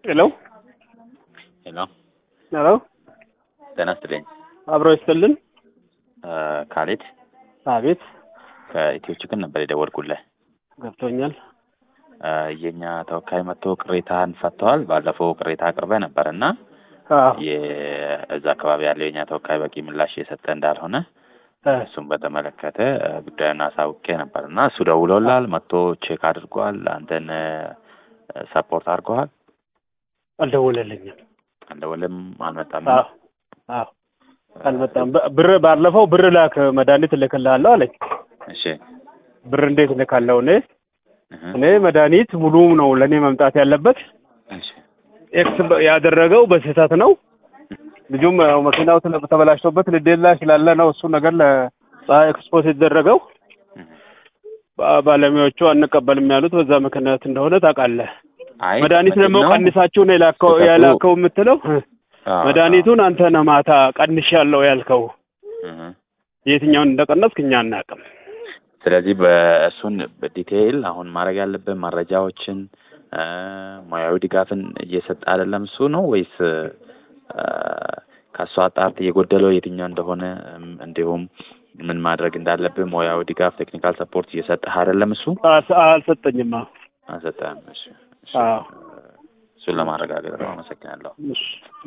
ሄሎ ሄሎ ሄሎ ጤና ይስጥልኝ። አብሮ ይስጥልን። ካሌድ አቤት ከኢትዮ ችግር ነበር የደወልኩልህ። ገብቶኛል። የእኛ ተወካይ መጥቶ ቅሬታን ፈተዋል። ባለፈው ቅሬታ አቅርበህ ነበር እና አዎ የእዛ አካባቢ ያለው የእኛ ተወካይ በቂ ምላሽ የሰጠ እንዳልሆነ እ እሱን በተመለከተ ጉዳዩን አሳውቄ ነበር እና እሱ ደውሎላል፣ መጥቶ ቼክ አድርጓል። አንተን ሰፖርት አድርገዋል። አልደወለልኝም። አልደወለም፣ አልመጣም። አዎ አዎ አልመጣም። በ- ብር ባለፈው ብር ላክ መድኃኒት እልክልሃለሁ አለኝ። እሺ ብር እንዴት እልካለሁ? እኔ እህ፣ እኔ መድኃኒት ሙሉ ነው ለእኔ መምጣት ያለበት። እሺ ኤክስ በ- ያደረገው በስህተት ነው። ልጁም ያው መኪናው ተለ- ተበላሽቶበት ልዴላ ስላለ ነው እሱ ነገር ለፀሐይ ኤክስፖስ የተደረገው። እህ። ባ- ባለሙያዎቹ አንቀበልም ያሉት በዛ ምክንያት እንደሆነ ታውቃለህ። አይ መድኃኒት ደግሞ ምንድን ነው? ቀንሳችሁ ነው የላከው ስህተቱ- ያላከው የምትለው አዎ፣ መድኃኒቱን አንተ ነህ ማታ ቀንሻለሁ ያልከው። እህ። የትኛውን እንደቀነስክ እኛ አናውቅም። ስለዚህ በእሱን በዲቴይል አሁን ማድረግ ያለብን መረጃዎችን እ፣ ሙያዊ ድጋፍን እየሰጠ አይደለም እሱ ነው ወይስ እ፣ ከእሱ አጣርት የጎደለው የትኛው እንደሆነ እም፣ እንዲሁም ምን ማድረግ እንዳለብን ሙያዊ ድጋፍ ቴክኒካል ሰፖርት እየሰጠህ አይደለም እሱ አልሰ- አልሰጠኝም። አዎ አልሰጠህም። እሺ፣ እሺ። አዎ። እሱን ለማረጋገጥ ነው። አመሰግናለሁ። እሺ